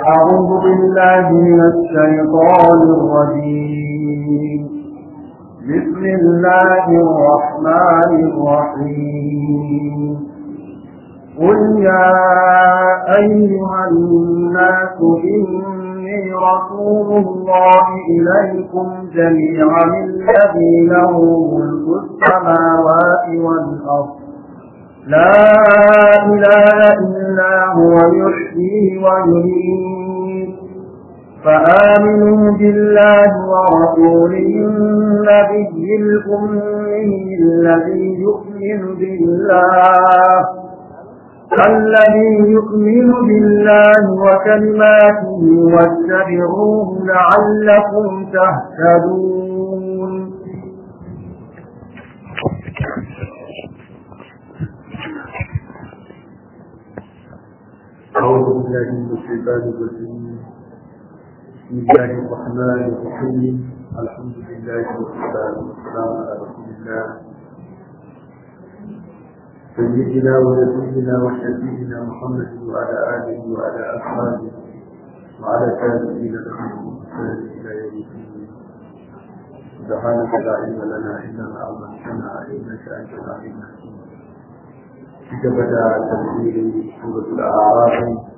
أعوذ بالله من الشيطان الرجيم بسم الله الرحمن الرحيم قل يا أيها الناس إني رسول الله إليكم جميعا الذي له ملك السماوات والأرض لا إله إلا هو يحيي ويميت فآمنوا بالله ورسوله النبي الأمي الذي يؤمن بالله الذي يؤمن بالله وكلماته واتبعوه لعلكم تهتدون أعوذ بالله من الشيطان الرجيم بسم الله الرحمن الرحيم الحمد لله والصلاة والسلام على رسول الله سيدنا ونبينا وشفيعنا محمد وعلى آله وعلى أصحابه وعلى تابعين لهم بإحسان إلى يوم الدين سبحانك لا علم لنا إلا ما علمتنا إنك أنت العليم الحكيم كتبدا تفسير سورة الأعراف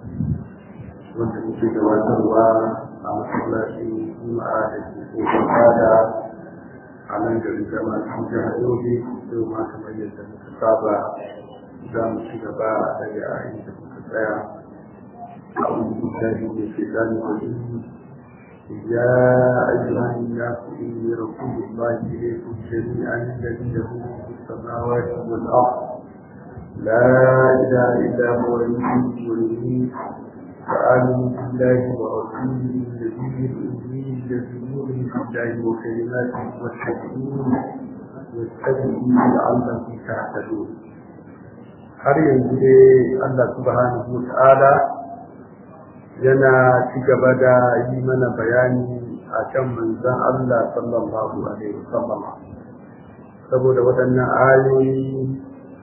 wanda muke gabatarwa a masallacin juma'a da ke kofar fada a nan garin jama'a cikin jihar yobe yau ma kamar yadda muka saba za mu ci gaba daga ayin da muka tsaya a wani mutane da ke gani wajen يا أيها الناس إني رسول الله إليكم جميعا الذي له ملك السماوات والأرض لا إله إلا هو يحيي ويميت فآمنوا بالله ورسوله النبي الأمي الذي يؤمن بالله وكلماته واتبعوه واتبعوه لعلكم تهتدون har yanzu dai Allah subhanahu wa ta'ala yana ci gaba da yi mana bayani a kan manzan Allah sallallahu alaihi wasallam saboda waɗannan ayoyi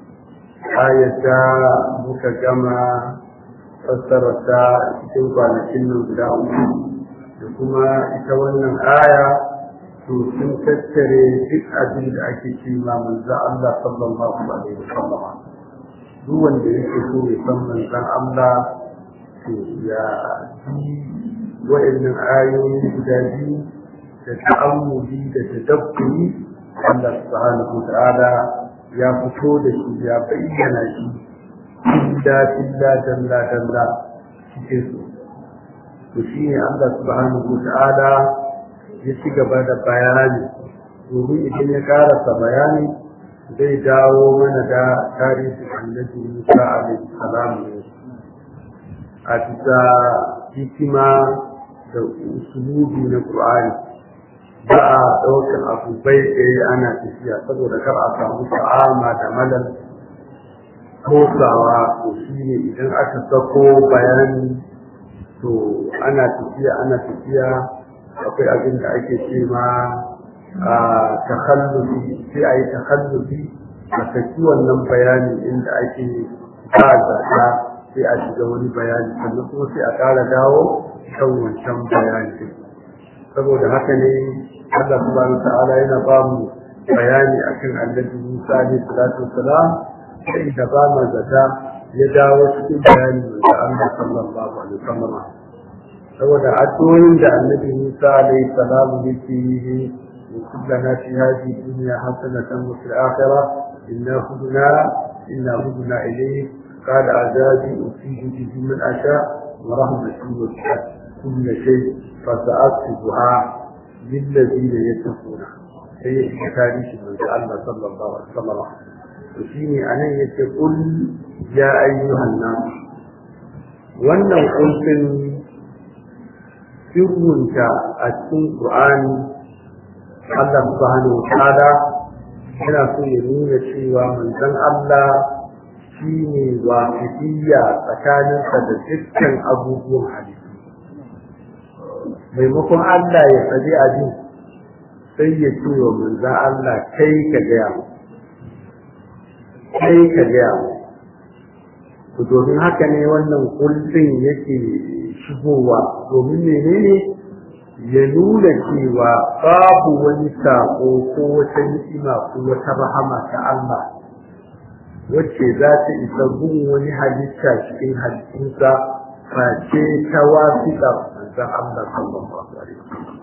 ayata muka gama fassararta cikin kwanakin nan guda uku da kuma ita wannan aya to sun tattare duk abin da ake ce ma manzan Allah sallallahu alaihi wasallam duk wanda yake so ya san manzan Allah to ya ji wa'annan ayoyi guda biyu da ta'ammuli da tadabburi Allah subhanahu wa ta'ala ya fito da shi ya bayyana shi illa illa dalla dalla cikin su to shi ne Allah subhanahu wa ta'ala ya ci gaba da bayani domin idan ya karasa bayani zai dawo mana da tarihin annabi Musa alaihi salam ne a bisa hikima da usulubi na Qur'ani ba a ɗaukar abu bai ɗaya ana tafiya saboda kar a samu ta'ama da malal kosawa to shi ne idan aka sako bayani to ana tafiya ana tafiya akwai abin da ake ce ma a takhallufi sai a yi takhallufi a saki wannan bayani inda ake ba zata sai a shiga wani bayani sannan kuma sai a ƙara dawo kan wancan bayani saboda haka ne Allah subhanahu ta'ala yana ba mu bayani akan annabi Musa alaihi salatu wassalam sai da ba mu zata ya dawo cikin bayani da Allah sallallahu alaihi wasallam saboda addu'o'in da annabi Musa alaihi salam yake yi kullana fi hadhihi dunya hasanatan wa fil akhirah inna hudna inna hudna ilayk قال عذابي أصيب به من أشاء ورحمتي وسعت كل شيء فسأكتبها للذين يتقون هي تاريخ من الله صلى الله عليه وسلم وشيني أنا يقول يا أيها الناس wannan kulfin sirrunta a cikin Qur'ani Allah subhanahu wa ta'ala yana so ya nuna cewa manzon Allah shi ne wafidiyya tsakaninsa da dukkan abubuwan halittu maimakon Allah ya faɗi abin sai ya ce wa manzan Allah kai ka gaya mu kai ka gaya mu to domin haka ne wannan kullum yake shigowa domin menene ya nuna cewa babu wani sako ko wata ni'ima ko wata rahama ta Allah wacce za ta isa gun wani halitta cikin halittunsa face ta wasiƙa manzon Allah sallallahu alaihi wasallam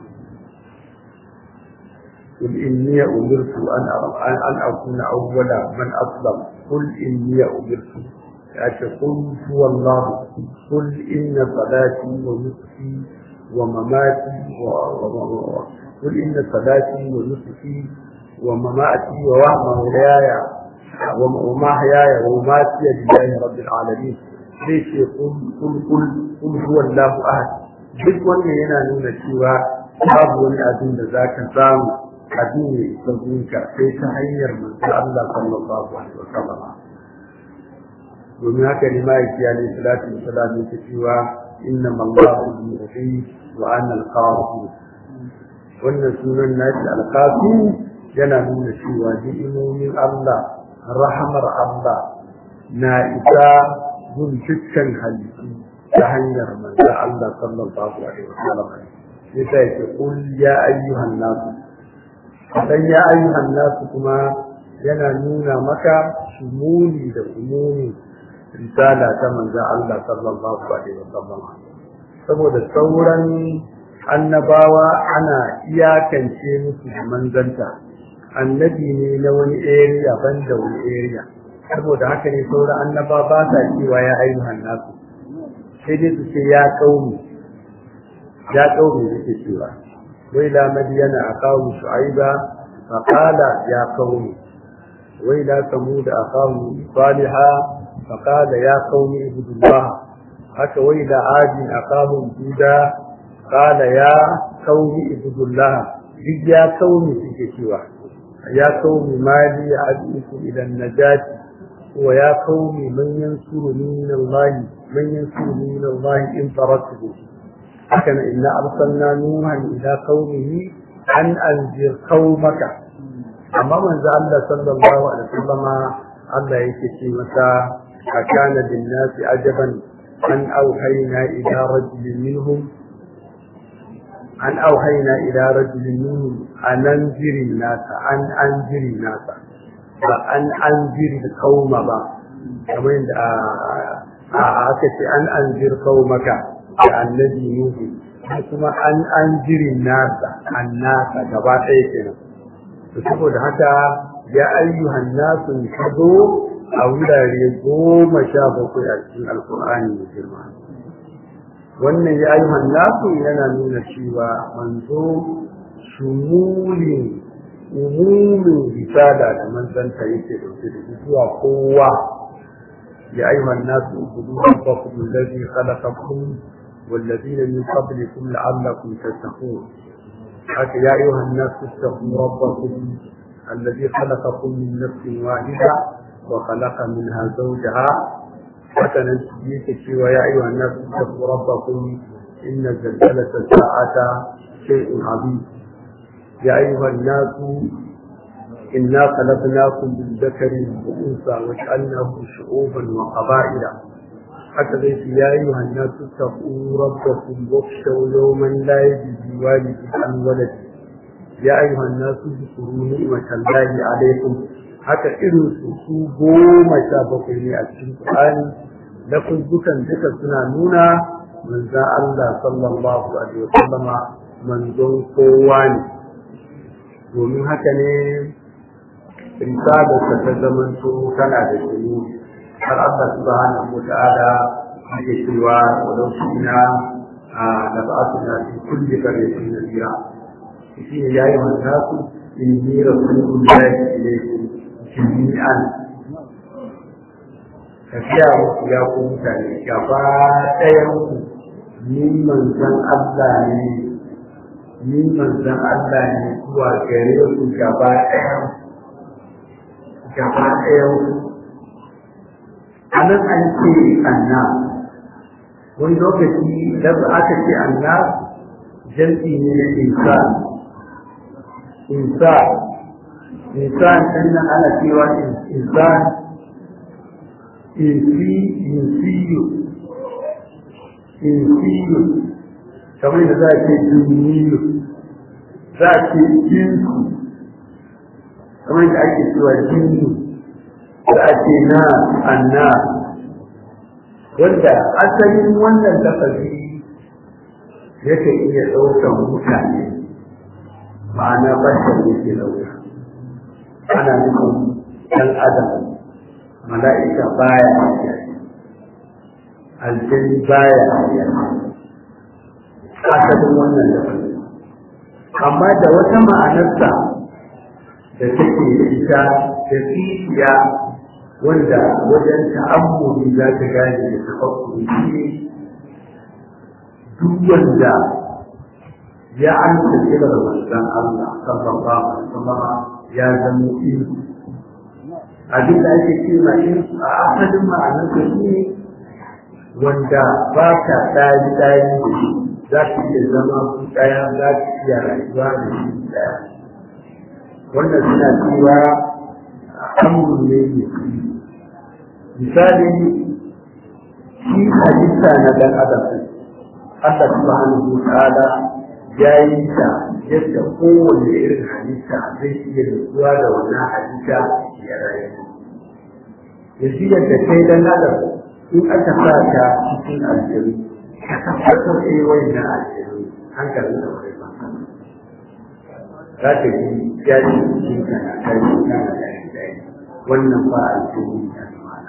قل إني أمرت أن أن أكون أول من أسلم قل إني أمرت قل هو الله قل إن صلاتي ونسكي ومماتي قل إن صلاتي ونسكي ومماتي ومحياي ومحياي ومماتي لله رب العالمين ليش قل قل قل قل هو الله أحد duk wannan yana nuna cewa babu wani abin da za ka samu abin ya isa gunka sai ta hanyar manzo Allah sallallahu alaihi wasallam domin haka ne ma'aiki alaihi salatu wasalam yake cewa inna mallahu yuhyi wa ana al-qasim wannan sunan nashi al-qasim yana nuna cewa ni'imomin Allah rahamar Allah na isa gun dukkan halittu ta hanyar manzo Allah sallallahu alaihi wasallam sai ta yake kul ya ayyuhan nas dan ya ayyuhan nas kuma yana nuna maka shumuli da umumi risala ta manzon Allah sallallahu alaihi wasallam saboda sauran annabawa ana iyakance musu da manzanta annabi ne na wani area banda wani area saboda haka ne sauran annaba ba sa cewa ya ayyuhan nasu sai dai su ce ya kaumi ya kaumi suke cewa wai la madiyana aqamu shu'aiba fa qala ya qaumi wai la samud aqamu salihah فقال يا قوم اعبدوا الله حتى وإلى عاد أقاموا جودا قال يا قوم اعبدوا الله يا قوم سكتوا يا قوم ما لي أدعوكم إلى النجاة ويا قوم من ينصرني من الله من ينصرني من الله إن طردته هكذا إنا أرسلنا نوحا إلى قومه أن أنذر قومك أما من زعل صلى الله عليه وسلم الله يكشي مساء أكان للناس عجبا أن أوحينا إلى رجل منهم أن أوحينا إلى رجل منهم أن أنذر الناس أن أنذر الناس وأن أنذر القوم با كمان أكت أن أنذر قومك الذي نوح kuma an an jirin nasa annasa gaba ɗaya kenan to saboda haka ya ayyuhan nasu ka zo a wurare goma sha bakwai a cikin alkur'ani mai girma wannan ya yi nasu yana nuna cewa manzo shumulin umumin risala da manzanta yake dauke da zuwa kowa ya ayyuhan nasu ubudu rabbakum alladhi khalaqakum والذين من قبلكم لعلكم تتقون حتى يا أيها الناس اتقوا ربكم الذي خلقكم من نفس واحدة وخلق منها زوجها وتنجيك ويا أيها الناس اتقوا ربكم إن زلزلة الساعة شيء عظيم يا أيها الناس إنا خلقناكم من ذكر وأنثى وجعلناه شعوبا وقبائل حتى ليس يا أيها الناس اتقوا ربكم واخشوا يوما لا يجزي والد عن ولده يا أيها الناس اذكروا نعمة الله عليكم haka irin su su goma sha bakwai ne a cikin Qur'ani da dukan duka suna nuna manzon Allah sallallahu alaihi wasallama manzon kowa ne domin haka ne risalarsa ta zamanto tana da shuru har Allah subhanahu wa ta'ala yake cewa walau shina da ba'athna fi kulli qaryatin nadira shi ne yayi mantasu inni rasulullahi ilaykum jami'an tafiya muku ya ku mutane gaba ɗayan ku ni manzan Allah ne ni manzan Allah ne zuwa gare ku gaba ɗayan gaba ɗayan ku a nan an ce anna wani lokaci da aka ce anna jam'i ne na insan insan insan ɗin nan ana cewa insan insi insiyu insiyu kamar da za a ce duniyu za a ce jinsu kamar da ake cewa jinsu za a ce na anna wanda asalin wannan lafazi yake iya ɗaukar mutane ma'ana bashar yake ɗauka ana nufin ɗan adam mala'ika baya hajiya aljani baya hajiya asalin wannan lafazi amma da wata ma'anarsa da take da ita da tsiya wanda wajen ta'ammuli za ta gane da tafakkuri shi duk wanda ya amsa kirar manzon Allah sallallahu alaihi wasallam ya zama ilmi abin da ake cewa in a asalin ma'anar ka shi wanda ba ka tsari tsari da shi za ka iya zama ku ɗaya za ka iya rayuwa da shi ɗaya wannan suna cewa amurin ne ne misali shi halitta na ɗan adam Allah subhanahu wa ta'ala ya yi ta yadda kowane irin halitta zai iya nutsuwa da wannan halitta ya rayu yanzu yadda kai dan adam in aka sa ka cikin aljiru ka tabbatar da yawan na aljiru hankalin da wani ba za ka ji ya ji cikin ka na kai na da wannan ba aljiru ne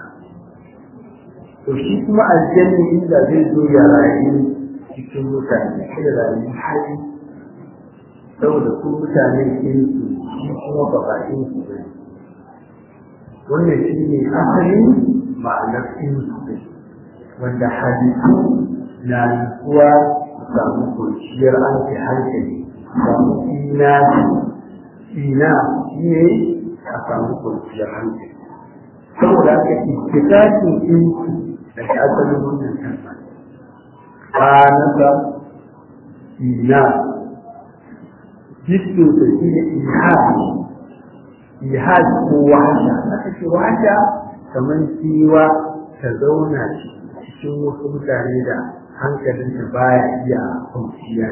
to shi kuma aljanni inda zai zo ya rayu cikin mutane sai da rayu hali saboda su mutane in su shi kuma ba ba in su ba wannan shi ne asalin ma'anar in su ne wanda halittu na nutsuwa su samu kwanciyar anke hankali samu ina ina shi ne a samu kwanciyar hankali saboda haka ittifaqin in su daga asalin wannan kalma kanasa ina jiskin da shi ne ihad ihad ko wahasha aka ce wahasha kamar kiwa ta zauna cikin wasu mutane da hankalinta baya iya kwanciya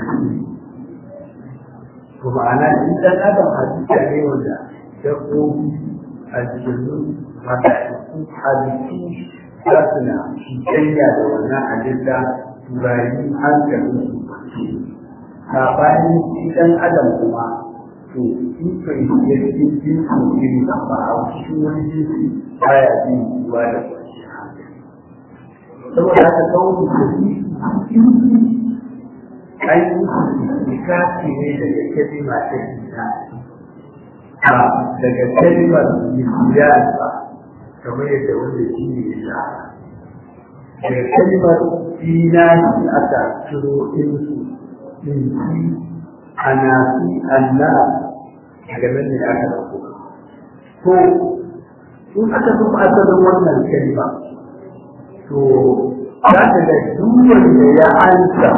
to ma'ana in dan adam hadisa ne wanda dabbobi aljannu mala'iku halittu za su na cutanya da wannan halitta turayi hankalin su sabanin shi ɗan adam kuma to in kai ya cikin jinsi iri ba a cikin wani jinsi baya jin ruwa da kwanciyar hankali saboda haka kawo da shi an yi kafi ne daga kalima ta ita ba daga kalimar misiyar ba kamar yadda wanda shi ne ya daga kalimar dinani aka ciro insu insi anasi anna daga nan ne aka dauko to in aka zo asalin wannan kalma to za ka ga duk wanda ya ansa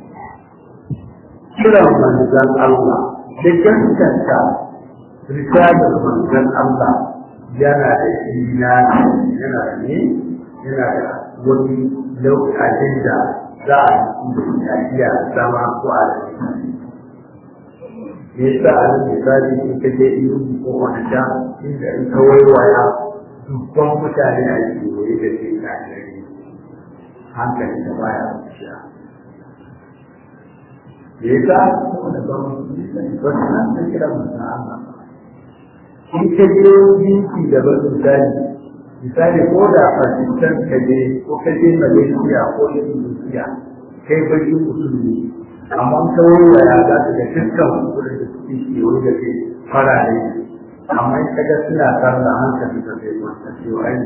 kiran manzon Allah da gaskanta risalar manzon Allah yana da imani yana da ne yana da wani lokacin da za a yi da iya zama ko a me yasa a nan misali in ka je iyo ko wani sha inda in ka waiwaya dubban mutane a kewaye da ke kashiri hankali da baya zuciya me yasa saboda ba mu wasu nan ta kira mutum Allah in ka je jinki da ba misali misali ko da Pakistan ka je ko ka je Malaysia ko Indonesia kai baki musulmi amma ta wurwaya za ka ga dukkan wurin da suke kewaye da kai farare amma in ka ga suna sarra hankali da zai wata cewa ai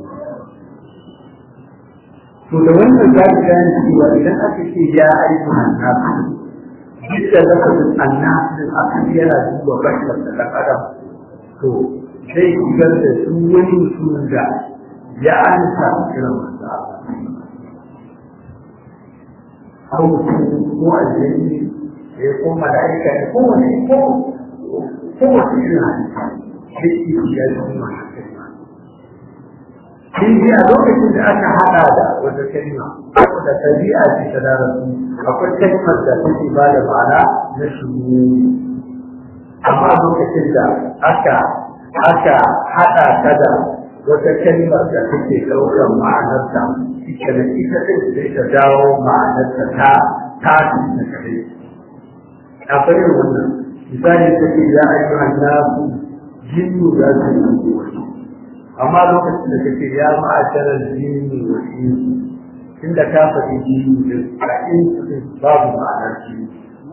to da wannan za ka gane cewa idan aka ce ya aiki annabi duk da lafazin annabi aka yana duba bashar da ɗan adam to zai shigar da su wani mutumin da ya ansa kiran manzo ko mutum ko aljanni ya ko mala'ika ne ko wani ko ko wani irin halitta sai ki ya zama shi a lokacin da aka haɗa da wata kalma saboda ɗabi'a ce ta larabci akwai kalmar da take ba da ma'ana na shuru amma lokacin da aka aka haɗa ta da wata kalmar da take ɗaukar ma'anarta ita da ita ɗin sai ta dawo ma'anarta ta tafi na kare akwai yin wannan misali ta ce ya ayyuhan nasu jinnu za su yi wani amma lokacin da kake ya ma'asharar jinni wa insu inda ka faɗi jinni da a insu din babu ma'anar jinni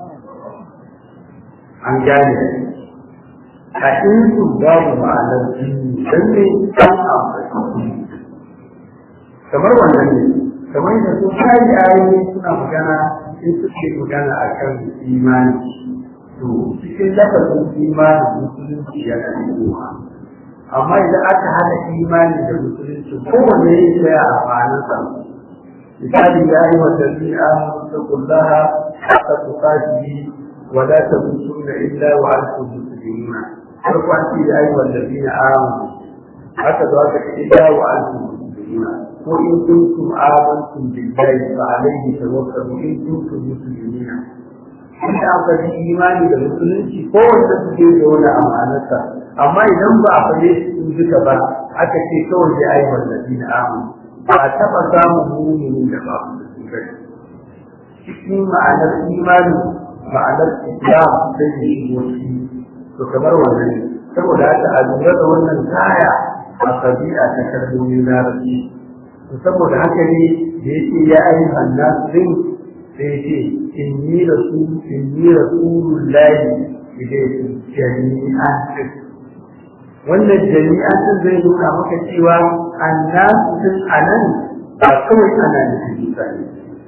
an gane a insu babu ma'anar jinni don ne an amfani kamar wannan ne kamar da su kayi ayoyi suna magana in suke magana a kan imani to cikin lafazin imani musulunci yana da amma idan aka hada imani da musulunci kowanne ya tsaya a ma'anarsa misali ya yi wa tafi amanu taqullaha haqqa tuqatihi wa la tamutunna illa wa antum muslimun farko an ce ya yi wa ladina amanu haka da aka ce illa wa antum muslimun ko in kuntum amantum billahi fa alayhi tawakkalu in kuntum muslimin inda aka yi imani da musulunci kowanne suke da wani amanarsa amma idan ba a fare su duka ba aka ce kawai da ayi wallafi na amu ba a taɓa samun muminin da ba su da cikin ma'anar imani ma'anar islam sai da shigo shi to kamar wannan ne saboda haka a lura da wannan kaya a ɗabi'a ta kalmomin larabci to saboda haka ne da yake ya ayi hannasin sai ce inni rasul inni rasulullahi ilaykum jami'an wannan jami'an din zai nuna maka cewa annasu din anan ba kawai ana nufin mutane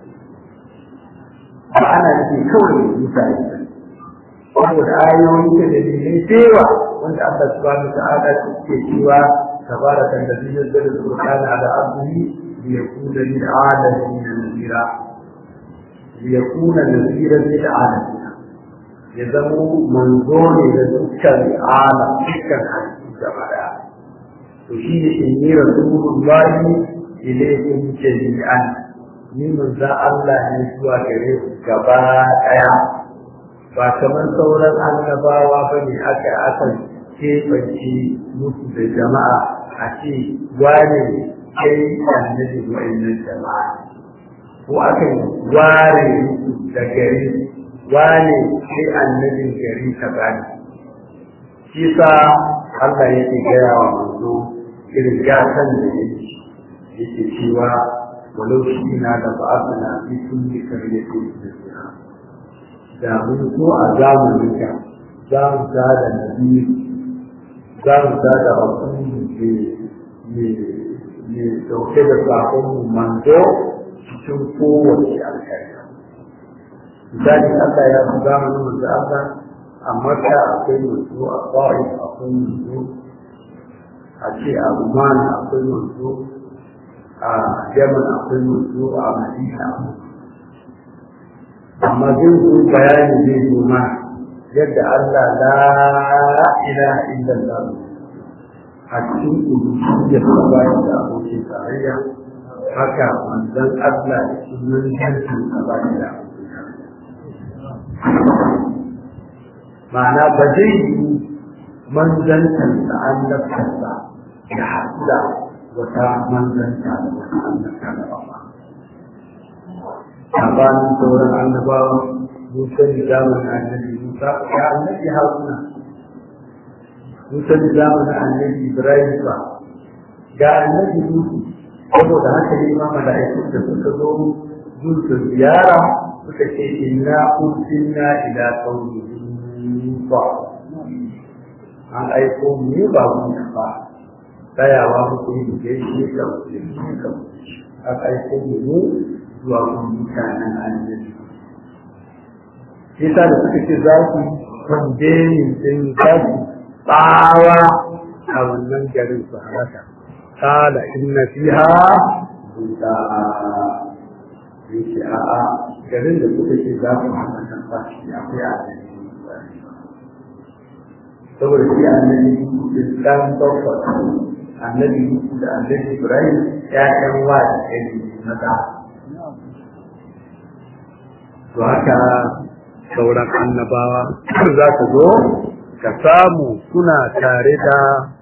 ba ana nufin kawai mutane saboda ayoyi da dalilai cewa wanda Allah subhanahu wa ta'ala ke cewa tabaraka alladhi nazzala al-qur'ana ala abdihi liyakuna lil 'alamin nadhira liyakuna nadhira lil 'alamin ya zamo manzo ne da dukkan alam dukkan halittu gaba daya to shi ne in yi rasulullahi ilaykum jami'an ni manzo Allah ne zuwa gare ku gaba daya ba kamar sauran annabawa ba ne aka aka keɓance musu da jama'a a ce wane kai annabi wa'annan jama'a ko aka ware musu da gari wane sai annabin gari ka bani shi sa Allah yake gaya wa manzo irin gatan da yake yake cewa walau shi na da ba'athna fi kulli qaryatin nabiyya da mun so a zamanin ka za mu ta da nabi za mu ta da rasuli ne ne dauke da sakon mu manzo cikin kowace alkhairi misali Allah ya fi zamanin manzo Allah a Makka akwai manzo a Ta'if akwai manzo a ce a Oman akwai manzo a Yemen akwai manzo a Madina amma zai zo bayani zai zo ma yadda Allah la ilaha illallah a cikin uluhiyya ta bayan da abokin tarayya haka manzon Allah da sunan jantin a bayan da ma'ana ba zai yi manzantansa annabtarsa da haɗu da wata manzanta da wata annabta da ba sabanin sauran annabawa Musa da zamanin annabi Musa ya annabi Haruna Musa da zamanin annabi Ibrahim ba ga annabi Musa saboda haka ne ma mala'ikun da suka zo gun su ziyara suka ce inna ursilna ila qaumin ba an aiko mu ba mu ba tsayawa muku yi da shi ka mutum ka an aiko mu zuwa kun mutanen annabi yasa da suka ce za su kwandenin din za su tsawa a wannan garin su halaka kala inna fiha buda yake a'a garin da suka ce za su halaka ba shi akwai annabi saboda shi annabi dan babba annabi Yusuf da annabi Ibrahim ƴaƴan wa da kai maza to haka sauran annabawa za ka zo ka samu suna tare da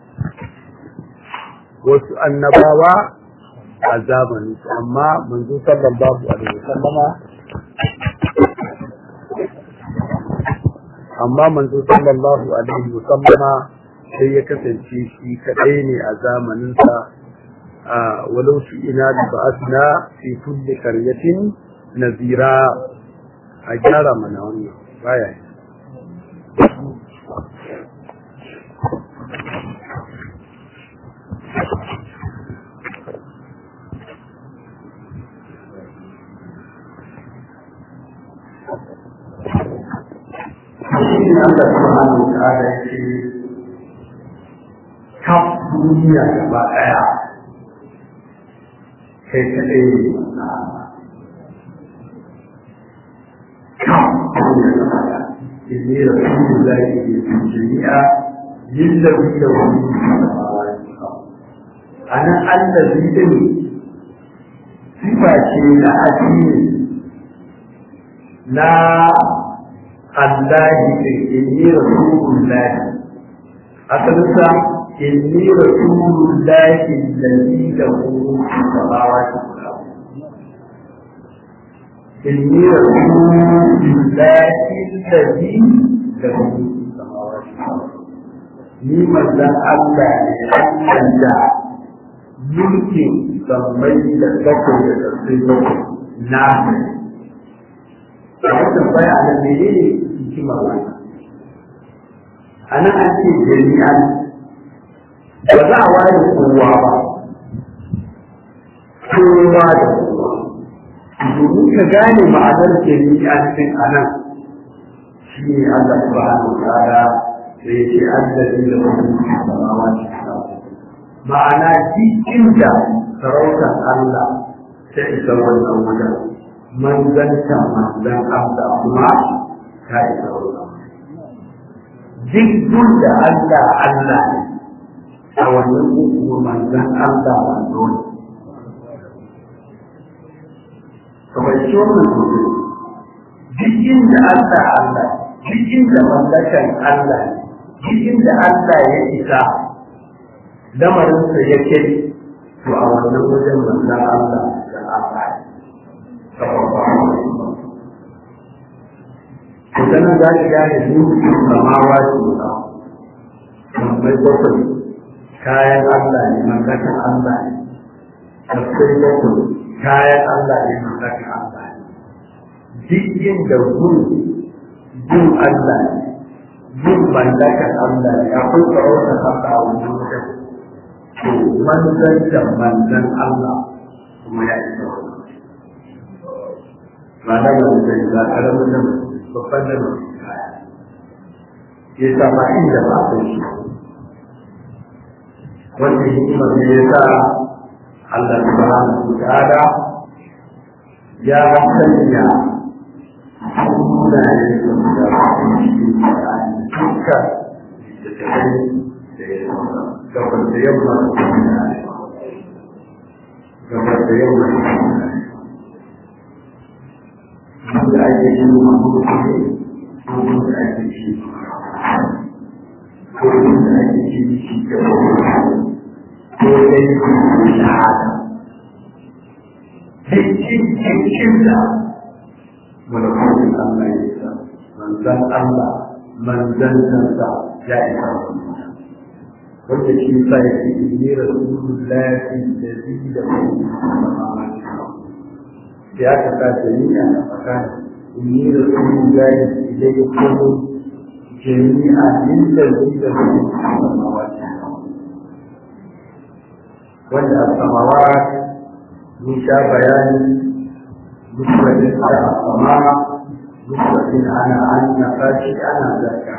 wasu annabawa a zamanin amma manzo sallallahu alaihi wasallama amma manzo sallallahu alaihi wasallama sai ya kasance shi kadai ne a zamaninsa a walau shi ina da ba'asna fi kulli qaryatin nazira a gyara mana wannan baya yi shi Allah subhanahu wa ta'ala yake kaf duniya gaba daya kai kadai ne kaf duniya gaba daya inni rasulullahi bi jami'a lillahi lahu anan allazi din sifa ce na addini na Allah inni rasulullahi asalinsa inni rasulullahi alladhi lahu samawati wal ardh inni rasulullahi alladhi lahu samawati wal ardh ni manzan Allah ne Allah da mulkin sammai da bakwai da ƙarfi bakwai na a wannan baya da menene hikimar wannan a nan an ce jami'an ba za a ware kowa ba kowa da kowa domin ka gane ma'anar jami'an din a nan shi ne Allah subhanahu wa ta'ala da ya ce allazi da wani samawa ma'ana cikin da sarautar Allah ta isa wannan wajen manzanta manzan Allah kuma ta isa wannan duk da Allah Allah ne a wannan kuma manzan Allah manzo ne kamar shi wannan mutum duk inda Allah Allah duk inda mallakan Allah duk inda Allah ya isa lamarinsa ya ke to a wannan wajen manzan Allah da Allah Kusanin za ka gane dukkan samawa ce ba, mai bakwai kayan Allah ne, mallakan Allah ne, tafsir bakwai kayan Allah ne, mallakan Allah ne. Duk inda gun gun Allah ne, gun mallakan Allah ne, akwai tsarautar Allah a wannan wajen. To, manzan manzan Allah kuma ya isa wannan. ba na ba da ba karamin nan babban nan ya sa ba inda ba a shi wanda hikimar ne ya sa Allah subhanahu wa ta'ala ya sanya sunaye da cikin duka da tafi da ya gabar da yamma gabar da yamma da ake yi wa mutum ko da ake ci ko da ake ci shi da ko dai ku shahada cikin cikin da malakutin Allah ya sa manzan Allah manzan kansa ya isa wanda shi sa ya ce inni rasulullahi alladhi lahu samawati da aka sa jami'a a tsakani inni da sun gaya idan ya komo jami'a inda zai da su wanda a samawa mun sha bayani mufradin da a sama mufradin ana an na fashi ana zaka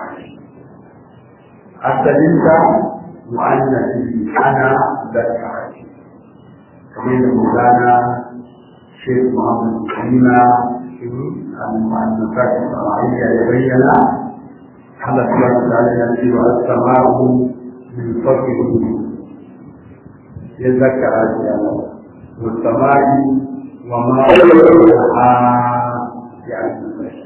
asalinta mu'annafi ana zaka kamar da mugana الشيخ محمد كريمة المؤلفات الشرعية يبين حدث الله تعالى يأتي والسماء من فضله ya zakara shi a nan musamman wa ma a ya albarka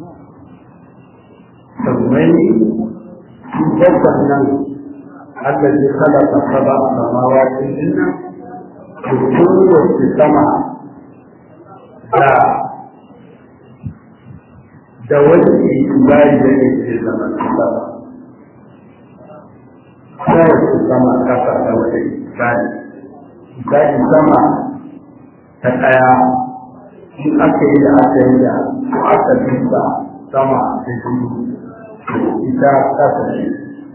sammai su babban nan Allah ya halaka saba a samawatin dinnan su kowace sama da da wani ibari da ya ke zama sama kowace sama kasa da wani ibari ibari sama ta ɗaya in aka yi da aka yi da ko aka bisa sama da biyu ita kasa ce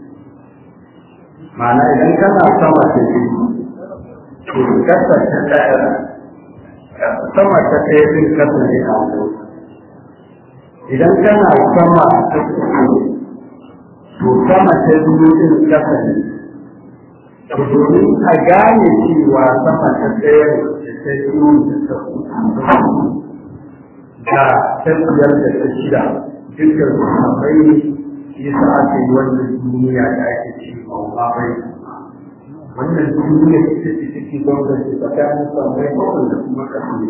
ma'ana idan kana sama ta biyu to kasa ta ɗaya sama ta ɗaya din kasa ne a wani idan kana sama ta uku to sama ta biyu din kasa ne to domin a gane cewa sama ta ɗaya da ta biyu da ta uku da ta biyar da ta shida dukkan sahabbai yasa aka yi wannan duniya da ake ce ma bai wannan duniya ita ce take gwamnati tsakanin sahabbai bakwai da kuma ƙasar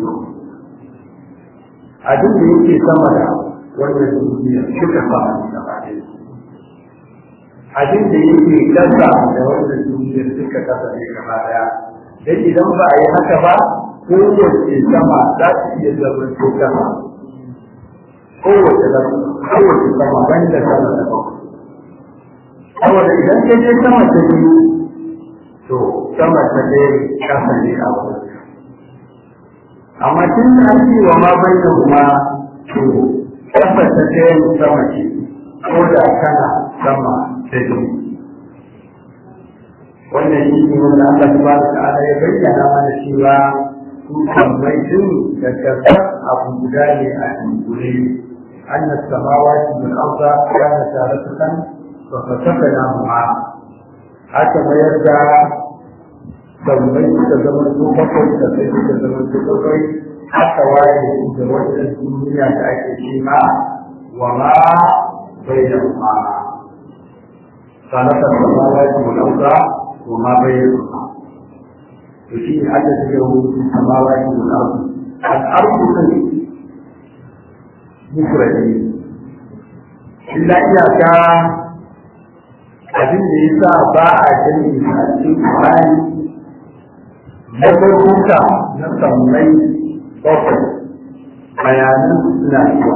abin da yake sama da wannan duniya suka fara da baɗin abin da yake kasa da wannan duniya suka kasa ne gaba daya dan idan ba a yi haka ba kowace sama za ta iya zama to kasa kowace kowace sama ban da sama da bakwai saboda idan ka je sama ta biyu to sama ta ɗaya kasa ne a wurin amma tun da ake wa ma bai da kuma to kasa ta ɗaya sama ce ko da kana sama ta biyu wannan shi ne wanda Allah subhanahu wa ta'ala ya bayyana mana cewa su kammai din da kasar abu guda ne a dunkule أن السماوات والأرض كانت رتقا ففتقناهما هكذا يرجع sammai suka zama su bakwai da sai suka zama su bakwai haka waye da wannan duniya da ake ce ma wa ma bai da ma sanata samawati wal arda wa ma bai da ma to shi ne Allah ya yi samawati wal arda al ardu ne mufradi illa iyaka abin da yasa ba a jami'i a cikin Qur'ani na farkonka na sammai bakwai bayanan suna zuwa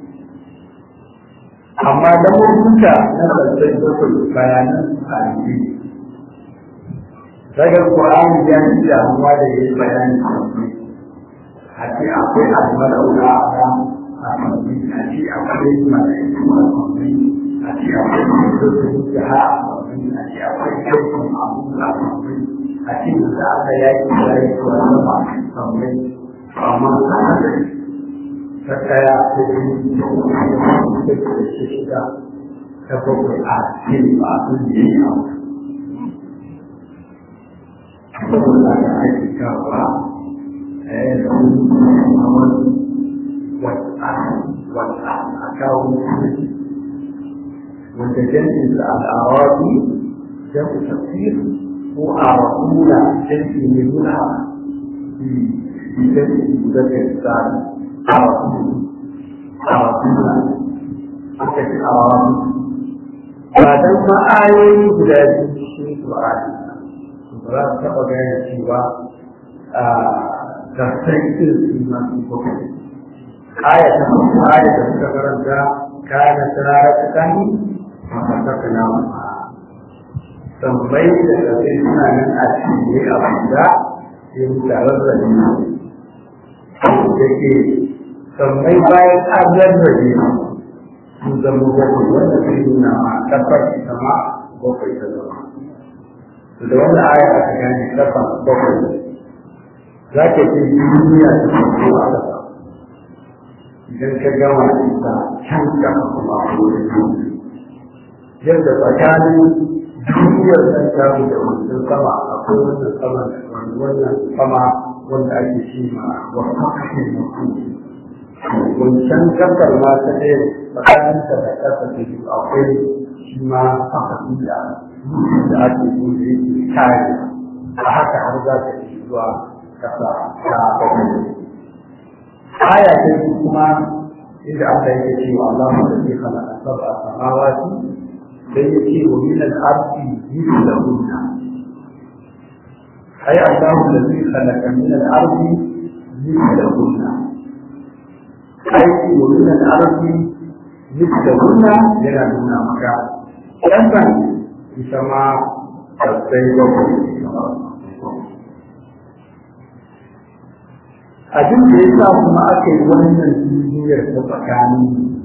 amma da farkonka na sammai bakwai bayanan suna yi daga Qur'ani ya yi damuwa da ya yi bayani sammai a ce akwai almalauta a sammai a ce akwai mala'iku a sammai a ce akwai mutum da ha a sammai a ce akwai kyautan abu a sammai a cikin da aka yaki da ya yi wani ba sammai amma ana da ta kaya ta yi da kuma da ke da shi shida ta bakwai a cikin ba su da yi a saboda da ake kawo eh da wani wata wata a kawo wanda jami'in al'arabi jami'in tafsir ko a rakuna canji ne nuna bi canji da ke tsari a rakuna a rakuna aka ci a rakuna ba dan ma'ayoyi guda biyu shi Qur'ani ba za su taɓa gane cewa a gasar irin su masu bakwai aya ta farko aya da suka karanta kana tsirara ta kani a fasaka na tambayi da ƙarfi suna nan a cikin a guda yin tarar da ne da ke tambayi bayan an rarrabe sun zama bakwai wanda ke nuna ma kafar ita ma bakwai ta zama to da wannan aya aka gane kafa bakwai za ka ce duniya da farko a ƙasa idan ka gama ita can kafa kuma a wurin yadda tsakanin duniyar nan ta da wancan sama akwai wannan sama wannan sama wanda ake ce ma wata kashe mutu wancan kasar ma ta ɗaya tsakaninta da ƙasa ta biyu akwai shi ma haka da da ake so da yake kare a haka har za ta yi zuwa kasa ta bakwai aya ta yi kuma inda Allah yake cewa Allah mu da ke khalaqa sab'a samawati sai yake wa min al-ardi mithlahunna ay Allah alladhi khalaqa min al-ardi mithlahunna ay wa min al-ardi mithlahunna yana nuna maka wannan ita ma sai bakwai abin da ya sa kuma aka yi wannan duniyar ta tsakanin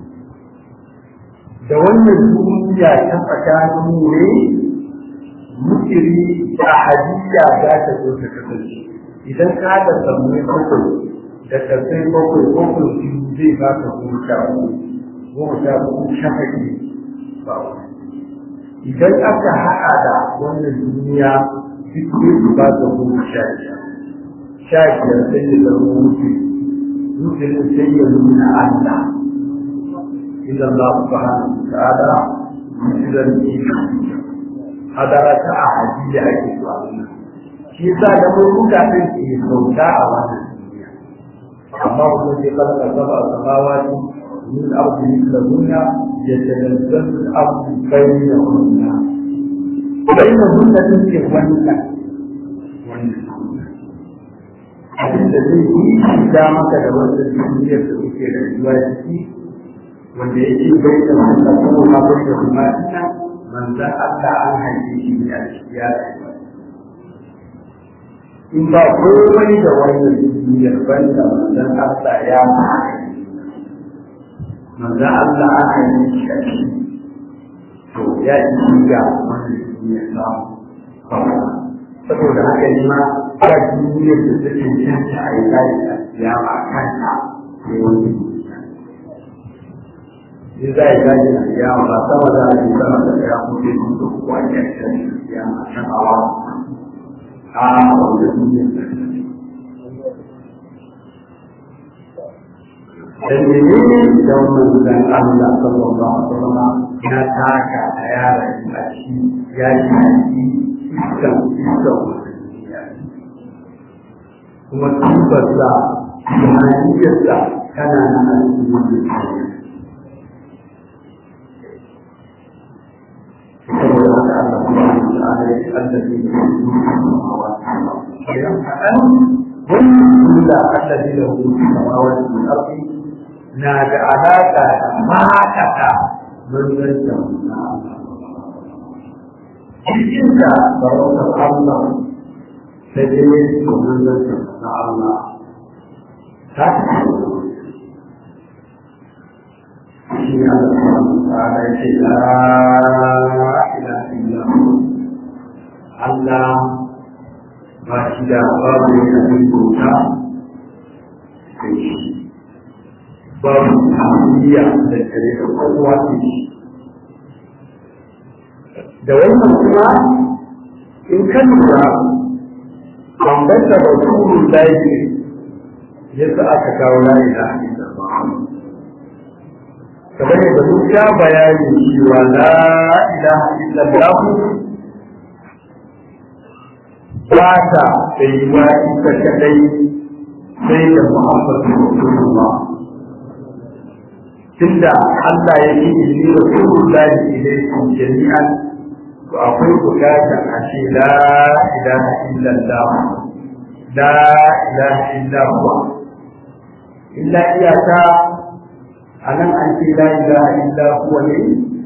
da wannan duniya ta tsakanin ne mukiri da hadiya za ta zo ta kasance idan ka da samuwa bakwai da kasai bakwai bakwai biyu zai ba ka goma sha uku goma sha uku shafaki ba idan aka haɗa da wannan duniya duk zai ba ka goma sha biyar sha biyar sai ya zama wuce wuce sai ya nuna Allah idan Allah subhanahu wa ta'ala idan ni hadara ta ahadiyya ake so a wannan shi yasa da mun buga din ke sauka a wannan duniya amma kuma sai kalka saba samawati min ardi mithlahunna yatanazzalu al-ardu bainahunna bainahunna take wannan wannan abin da zai yi shiga maka da wannan duniyar da kuke rayuwa ciki wanda yake bai da wanda ko ma bai da kuma ina manzan Allah an haife shi ne a cikin ya in ba komai da wannan duniyar banda manzan Allah ya manzan Allah an haife shi a ciki to ya yi shiga wannan duniyar samu saboda haka ne ma ba duniyar da ta cancanta a yi layi a kiyama a kanta ne wani in za a yi layi a kiyama ba sama za a yi sama da ya kuma sun da kuwa ya ce a kiyama a can awa a wanda duniyar da ta da menene da manzan Allah sallallahu alaihi wasallam ya taka a yaran a shi ya yi iskan iskan kuma tubarsa tunaniyarsa tana nan a cikin wannan duniya saboda haka Allah subhanahu wa ta'ala ya ce allazi idan kaɗan wannan da allazi da hu samawati wal ardi na da alaƙa da makata manzanta na Allah cikin da sarautar Allah sai dai domin zarta na Allah ta shi ne Allah ta ya ce la ila illa Allah ba shi da babu ne abin bauta sai shi babu hamiliya da kare da kowa ce shi da wannan kuma in kan lura bambanta rasulun layi yadda aka kawo layi da hadisa ba kamar yadda mun sha bayani cewa la ilaha illallah ba ta tsayuwa ita kadai sai da muhammadu rasulullah tunda Allah ya yi inni rasulullahi ilaikum jami'an to akwai bukatar a ce la ilaha illallah la ilaha illallah illa iyaka a nan an ce la ilaha illallah ne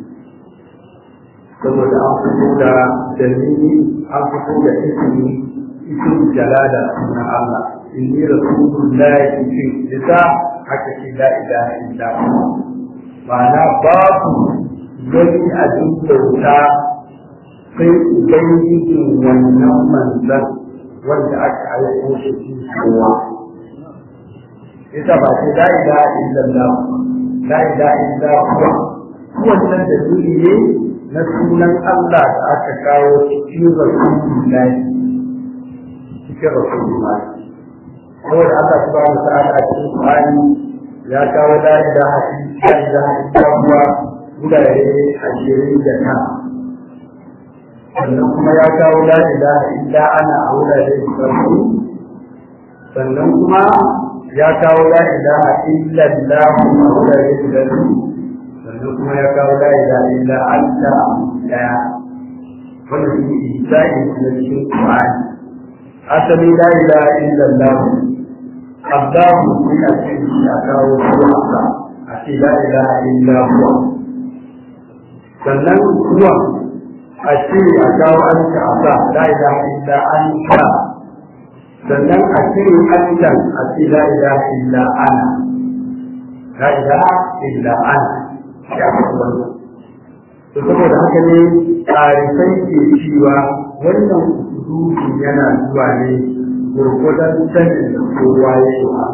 saboda an fito da dalili an fito da ismi ismi jalala na Allah inni rasulullahi fi lisa haka ce la ilaha illallah ma'ana babu wani abin bauta sai ubangijin wannan manzan wanda aka aiko shi cikin kowa ita ba ce la ilaha illallah la ilaha illallah wannan dalili ne na sunan Allah da aka kawo cikin rasulullahi cikin rasulullahi saboda Allah subhanahu wa ta'ala a cikin Qur'ani ya kawo la ilaha illallah gurare ashirin da tara sannan kuma ya kawo la ilaha illa ana a wurare farko sannan kuma ya kawo la ilaha illa Allah a wurare da sannan kuma ya kawo la ilaha illa anta daya wannan shi isa'i na cikin Qur'ani asali la ilaha illa Allah Abdahu sai a cikin shi a kawo ruwa a ce la ilaha illa huwa sannan ruwa a ce a kawo an ka a sa la ilaha illa anta sannan a cire antan a ce la ilaha illa ana la ilaha illa ana ya faɗi wannan to saboda haka ne tarifai ke cewa wannan usulubi yana zuwa ne gurgudan sanin da kowa ya yi wa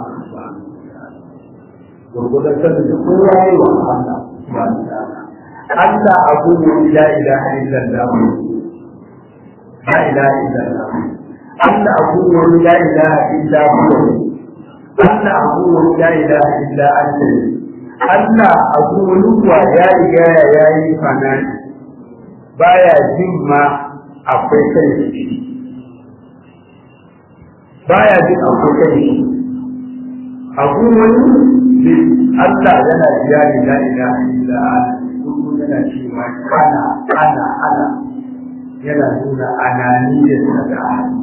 gurgudan sanin da kowa ya yi wa Allah Allah abu ne la ilaha illallah la ilaha illallah Allah abu ne la ilaha illa huwa Allah abu ne la ilaha illa anta Allah abu ruwa ya riga ya yi fanani baya jin ma akwai kai shi baya jin akwai kai shi abu wani Allah yana biya ni la ilaha illa anta yana cewa ana ana ana yana nuna ananiyar da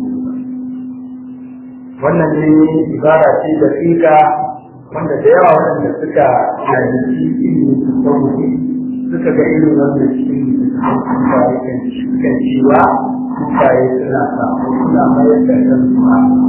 wannan ne ibara ce da tsika wanda da yawa waɗanda suka yanki ilimin su sauki suka ga irin wannan cikin kufaye kan kan cewa kufaye suna samu suna mayar da kan su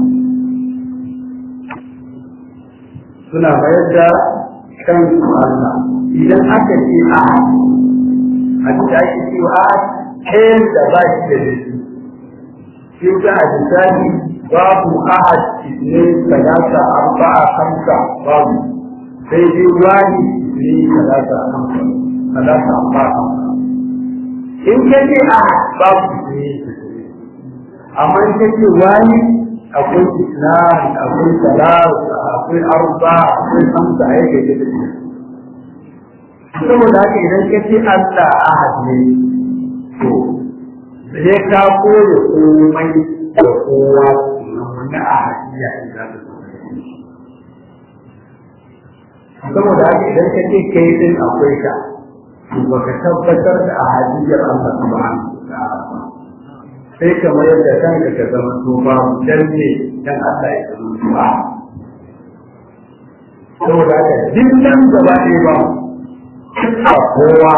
suna mayar da kan su Allah idan aka ce a a da ake cewa a kayan da ba shi da dashi sai ta a misali babu ahad ne talata arba'a kamsa babu sai dai wani ne talata kamsa talata arba'a kamsa in ka ce ahad babu ne amma in ka ce wani akwai islam akwai talata akwai arba akwai kamsa ya ke da saboda haka idan ka ce Allah ahad ne to sai ka koya komai da kowa na ahadiyya idan saboda haka idan ka ce kai din akwai ka to baka tabbatar da ahadiyyar Allah subhanahu wa ta'ala sai ka mayar da kanka ka zama to ba dan ne dan Allah ya zama to a saboda haka dinnan gaba ɗaya ba a kowa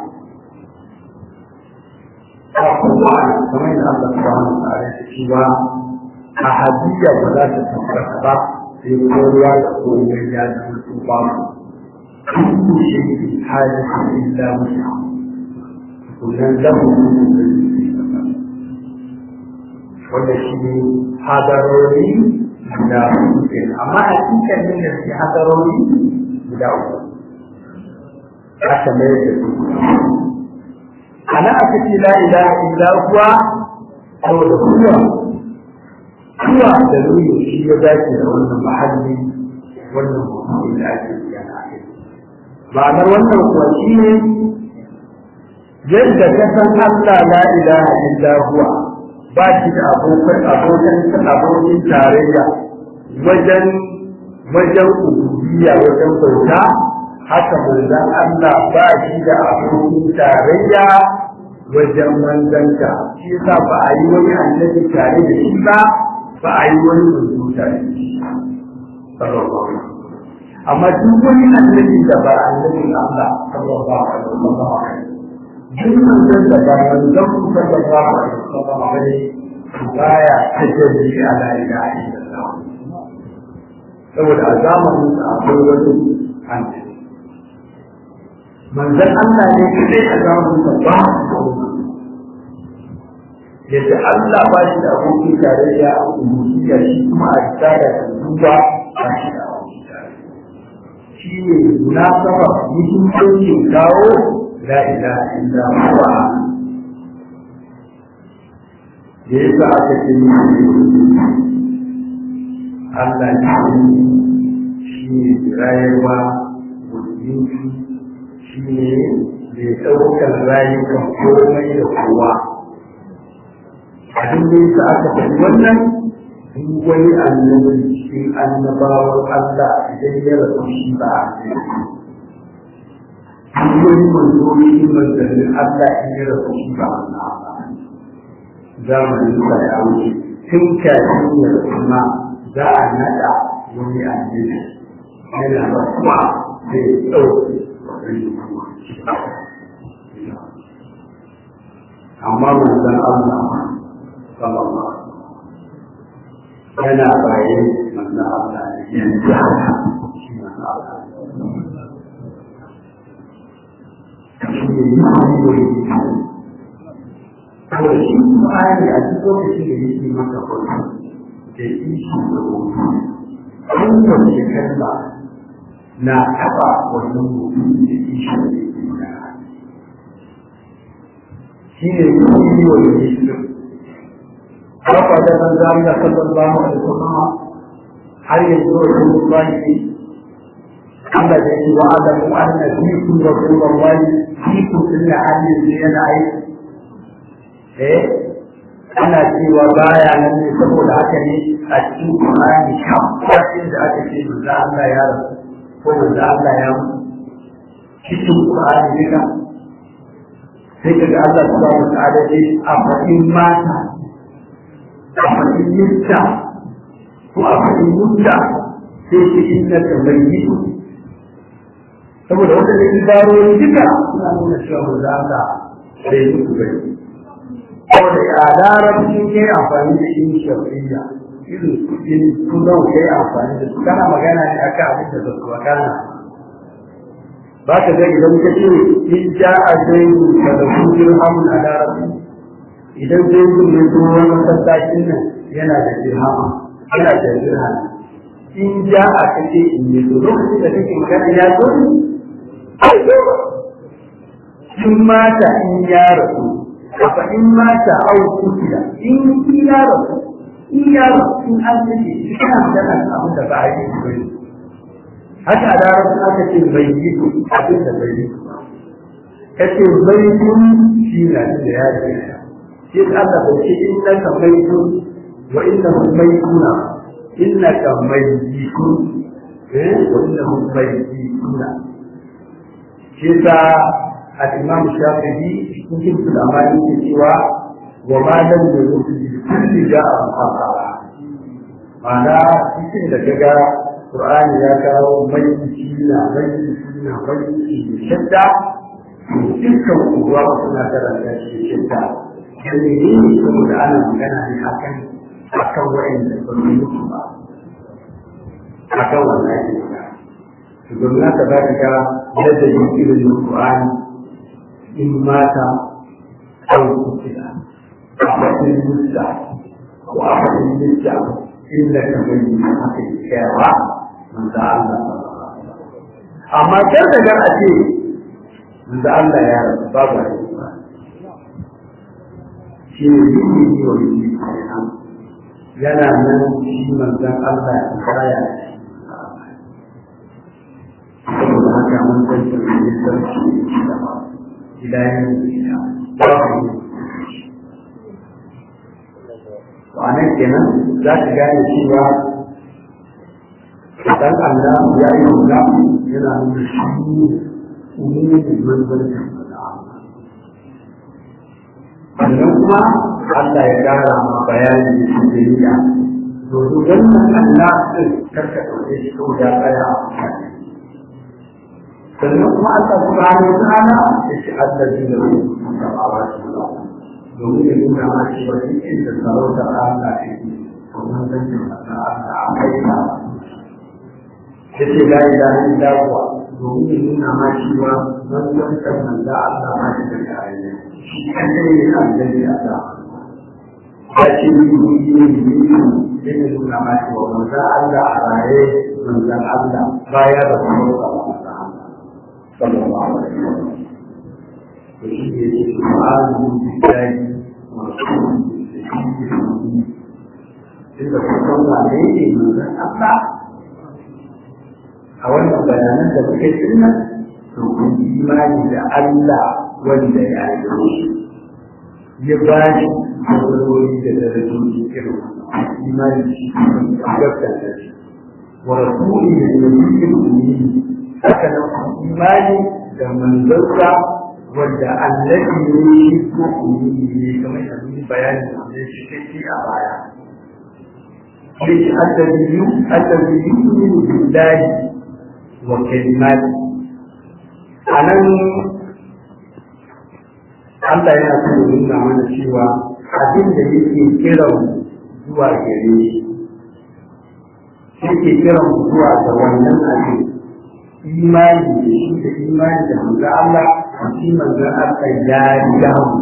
a kowa kamar yadda Allah subhanahu wa ta'ala ya ce ba ahadiyya ba za ta tabbata ba sai kowa da kowa ya zama su ba mu kullu shay'in hadathu illa musa kullun lahu wanda shi ne hadarori guda uku amma a cikin nan da shi hadarori guda uku aka mai da su ana aka ce la ilaha illa huwa saboda kuwa kuwa da nuni shi ya dace da wannan mahalli wannan mutum da ake yana kai ma'anar wannan kuwa shi ne yadda ka san Allah la ilaha illa huwa ba shi da abokan abokan abokin tarayya wajen wajen ubudiyya wajen bauta haka manzon Allah ba shi da abokin tarayya wajen manzanta shi yasa ba a yi wani annabi tare da shi ba ba a yi wani manzo tare da shi amma duk wani annabi da ba annabin Allah sallallahu alaihi wasallam duk manzon da ba manzon sallallahu alaihi wasallam bane baya tajalli ala ilaha illallah saboda a zamanin sa akwai wani annabi manzon Allah ne kadai a zamanin sa ba yadda Allah ba shi da abokin tarayya a ubudiyya shi kuma a tsara da duba ba shi da abokin tarayya shi ne munasaba muhimmancin kawo la ilaha illa huwa da yasa aka ce Allah shi ne rayuwa mutunci shi ne mai ɗaukar rayukan komai da kowa abin da yasa aka faɗi wannan duk wani annabi cikin annabawan Allah idan ya rasu shi ba a duk wani manzo cikin manzannin Allah in ya rasu shi ba a zamanin sa ya wuce tun kafin ya rasu ma za a naɗa wani annabi yana rasuwa sai ya ɗauke amma manzan Allah sallallahu yana bayan manzan Allah ne yanzu haka shi manzan Allah shi ne yi Kawai shi kuma ayari a duk lokacin da yake maka kwallo da ishi da hoto. Kowace kalma na taɓa wannan mutum da ishi da yake magana. shi ne yi wa yi shi haka da nan za mu da sallallahu alaihi wasallam har yanzu wa rasulullahi Allah da yake wa alamu anna fiikum rasulullahi fiikum inna hadin yana aiki eh ana cewa baya nan ne saboda haka ne a cikin Qur'ani kafin da aka ce manzo Allah ya rasu ko manzo Allah ya mutu cikin Qur'ani duka sai ka ga Allah subhanahu wa ta'ala ce a fadin mata a fadin yutta ko a fadin yutta sai ce inna ka bayyi saboda wanda da ibarori duka suna nuna cewa manzo Allah sai mutu bai saboda ya larabci ke amfani da yin shafiya irin kudin kudin ke amfani da su kana magana ne akan abin da ba su wakana ba ka ga idan ka ce in ja a zaidu ka da kujin hamun a larabci idan zaidu ne kuma wani masallacin nan yana da dirhama yana da dirhama in ja a kace in ne to lokacin da kake magana ya zo ai zo in mata in ya rasu fa in mata au kutila in ya rasu in ya rasu in an kace kana magana abin da ba a yi ba haka a larabci aka ce bai yi ku abin da bai yi ku ka ce bai kun shi na da ya ce shi ka Allah bai ce inna ka bai kun wa inna hum bai kuna inna ka bai yi kun eh wa inna hum bai yi kuna shi sa al-imam shafi'i cikin sul amali ke cewa wa ma lam yuzu bi kulli ja'a muhaqqara ma'ana cikin da kaga Qur'ani ya kawo mai na mai na mai shadda dukkan uwa suna karanta shi shadda dan ne ne saboda ana magana ne akan akan wa'anda ba su mutu ba akan wannan ne to gwamna ta ba ka yadda yin irin Qur'ani in mata au kutila a fasin mutta ko a fasin mutta inda ka bayyana haka kyawa manzo Allah amma kar da gar a ce manzo Allah ya rasu babu ne shi ne yi yi wa yi yana nan shi manzon Allah ya kaya saboda haka mun san da ne sarki da ba ilayen da babu to anan kenan za ka gane cewa dan Allah ya yi wula yana nuna shi umumin manzancin sannan kuma Allah ya kara ma bayani da shi da yiya domin wannan Allah ɗin karka ɗauke shi ko ya tsaya a mutane sannan kuma Allah subhanahu wa ta'ala ya ce Allah zai da wani samawa shi domin ya nuna ma shi wani inda sarautar Allah ne to manzancin Allah a kai na ya ce la ilaha illa huwa domin ya nuna ma cewa wannan kan da Allah ma shi da kare shi kadai ne annabi a da ya ce ni ni ni ni ya nuna ma cewa manzo Allah a raye manzo Allah baya da kuma manzo Allah sallallahu alaihi wasallam to shi ne ce subhanahu billahi wa rasulihi inda kusan wane ne manzo Allah a wannan bayanan da muke tunna to kun imani da Allah wanda ya yi ya ba shi matsaloli da darajoji irin imani shi gaskata shi wa rasuli da nabiyyin ummi haka nan imani da manzansa wanda annabi ne shi ko ummi ne kamar da mun bayani da shi kake a baya sai الذي الذي يؤمن بالله وكلماته anan Allah yana so ya nuna mana cewa abin da yake kiran zuwa gare shi yake kiran zuwa ga wannan abin imani da shi da imani da manzo Allah shi manzo Allah ya riga mu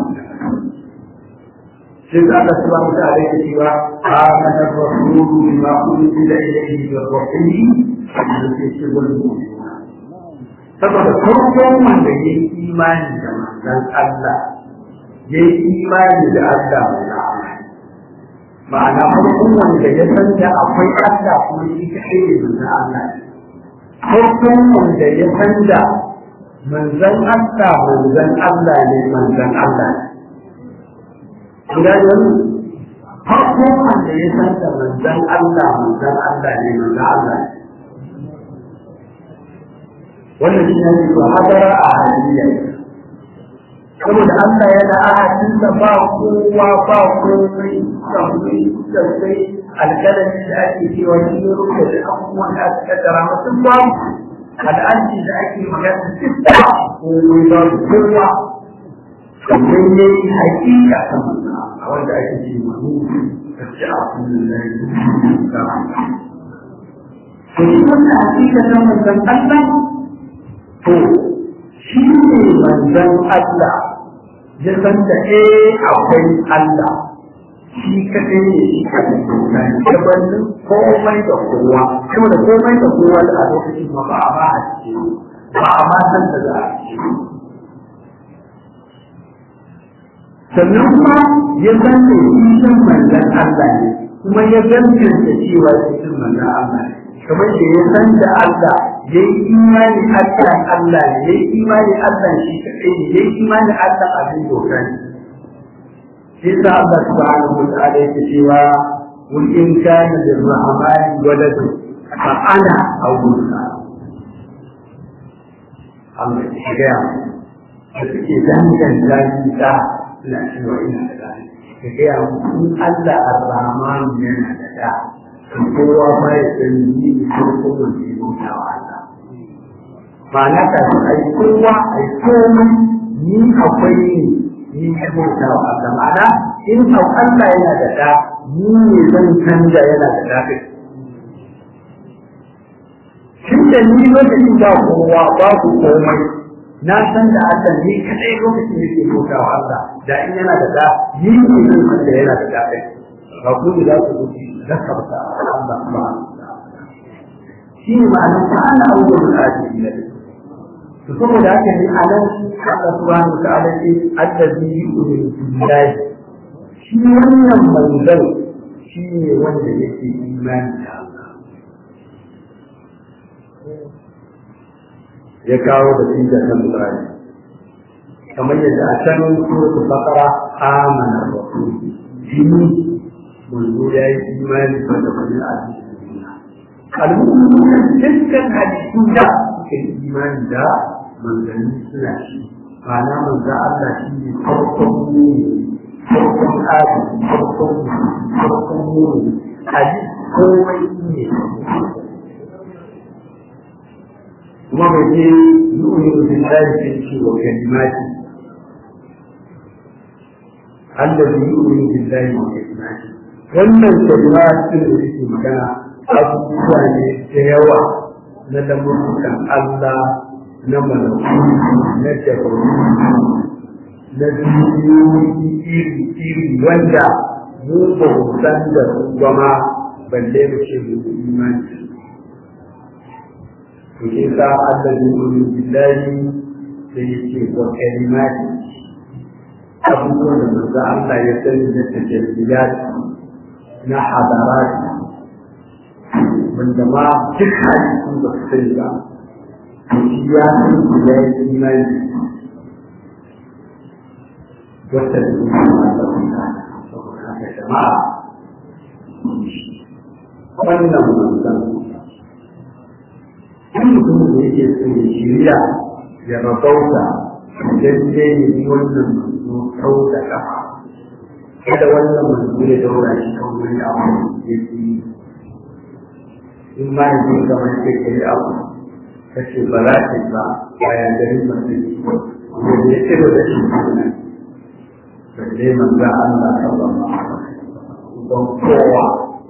sai da Allah subhanahu wa ta'ala yake cewa amana ar-rasulu bima unzila ilayhi min rabbih sai shi wannan saboda farkon wanda ya yi imani da manzon Allah ya yi imani da Allah ma'ana farkon wanda ya san da akwai Allah kuma shi kaɗai ne manzon Allah farkon wanda ya san da manzon Allah manzon Allah ne manzon Allah ne Ina yanzu farkon wanda ya san da manzon Allah manzon Allah ne manzon Allah ne wannan shi ne ko hadara a haliyya saboda Allah yana ahadinsa ba kowa ba komai sammai sassai alkalami da ake cewa shi ne rubuta da abubuwan da aka kaddara masu ba al'anci da ake magana duk da komai ba kowa sannan ya yi hakika ta a wanda ake ce mahu da ce a kullum da ya yi da to shi wannan hakika ta manzan Allah to shi ne manzan Allah ya san da eh akwai Allah shi kaɗai ne shi kaɗai na gabanin komai da kowa kuma da komai da kowa da a lokacin ma ba a ba a ciki ba a ma san da za a ciki sannan kuma ya san da ishin manzan Allah ne kuma ya gantanta cewa ishin manzan Allah ne kamar da ya san da Allah ya yi imani Allah Allah ne ya yi imani Allah shi kaɗai ne ya yi imani Allah abin doka ne shi sa Allah subhanahu wa ta'ala yake cewa qul in kana lirrahmani waladu fa ana awwalka Allah ya ga da suke danganta shi ta ina cewa ina da dani ka ga in Allah ar-rahman yana da da kowa ma ya san ni ne ko kuma ne bauta wa Allah ma'ana ka ai kowa ai komai ni akwai ni ni ya bauta wa Allah ma'ana in au Allah yana da da ni ne zan canja yana da da kai Shin da ni lokacin ba kowa babu komai na san da Allah ni kadai lokacin da ke bauta wa Allah da in yana da da ni ne zan canja yana da da kai ba ku ne za ku guji ذكرت الله سبحانه shi ne ma'anar ta ana abubuwan da ake yi to saboda haka ne a nan Allah subhanahu wa ta'ala ce allazi yu'minu billahi shi wannan manzon shi ne wanda yake imani da Allah ya kawo da shi da kan Qur'ani kamar yadda a can suratul baqara amana rasul jini manzo ya yi imani da wani hadisi al-mu'minuna dukkan hadisu da suka yi imani da manzanni suna shi ma'ana manzo Allah shi ne farkon ne farkon adi farkon farkon ne hadisi komai ne kuma bai ce yu'minu billahi sai ce wa kalimati الذي يؤمن بالله وكلماته wannan kalma cikin da yake magana abubuwa ne da yawa na lamurkan Allah na malaku na jabaru na duniyoyi iri-iri wanda mu ba mu san da su ba ma balle mu ce mu imani to shi sa Allah ne mu billahi da yake wa kalimati abubuwan da manzo Allah ya sani na tajalliyat na hadarat wanda ma duk hadisin ba su sani ba shi ya san su ya yi imani wata da kuma jama'a wannan manzan duk mutumin da yake son ya shirya ya rabauta idan zai yi wannan manzo kau da kafa kada wannan manzo ya daura shi kan wani abu ya fi in ma ya fi kamar sai ka yi abu ka ce ba za ka yi ba bayan garin masu wanda ya ce da shi ne balle manzo Allah sallallahu alaihi wasallam don kowa